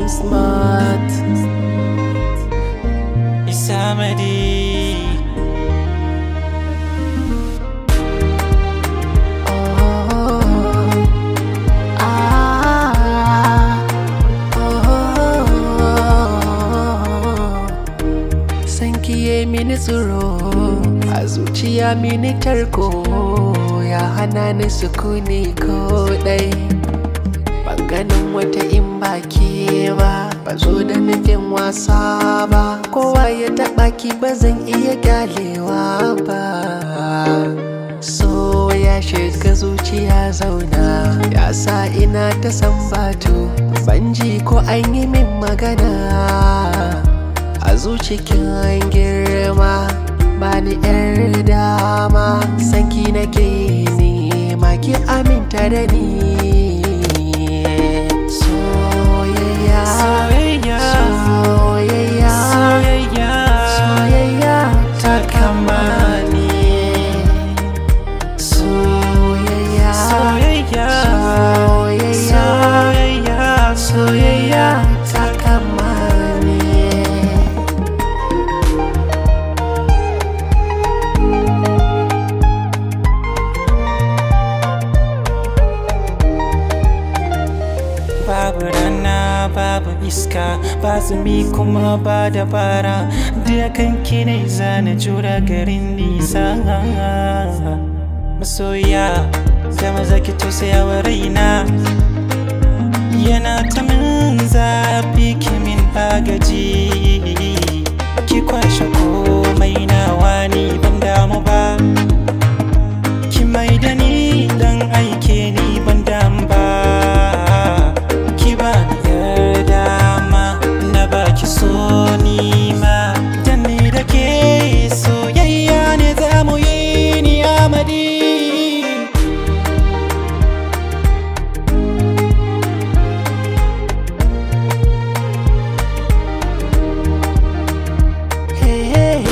smart Isamadi oh, ah, oh, san kiye mini tsoro a zuciya mini tarko ya hana ni sukuni ko dai ban ganin wata in baki ba ba zo da nufin wasa ba kowa ya taɓa ki ba zan iya kyalewa ba so ya shiga zuciya zauna ya sa ina ta sambatu ban ji ko an yi min magana a zucikin girma bani yar dama sanki nake nema ki aminta da ni soyayya Soyayya soyayya Soyayya soyayya ta kama ni soyayya Soyayya soyayya Soyayya soyayya ta kama ni Babu rana babu iska ba zumi kuma ba dabara da kanki ne zana jura garin nisa masoya da maza ki tausaya wa raina yana ta min zafi ki min agaji ki kwashe komai nawa ni ban damu ba ki mai da ni dan aike ni ban damu ba ki ba ni yar dama na baki so ni ma dan ni da ke soyayya ne za mu yi ni amadi Hey,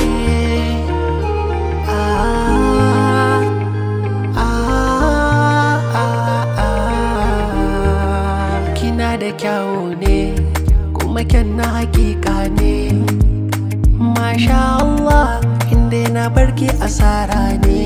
ah, ah, ah, ah. Kina da kyawu ne kuma kyan na hakika ne Masha Allah inda na barki asara ne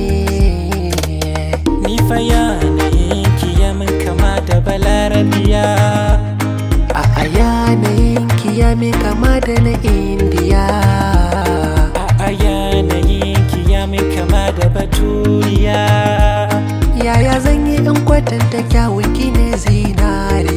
ni fa yanayin ki ya min kama da balarabiya A yanayin kiyame kama da na indiya a yanayin ki ya min kama da baturiya Yaya zan yi in kwatanta kyawun ki ne zinare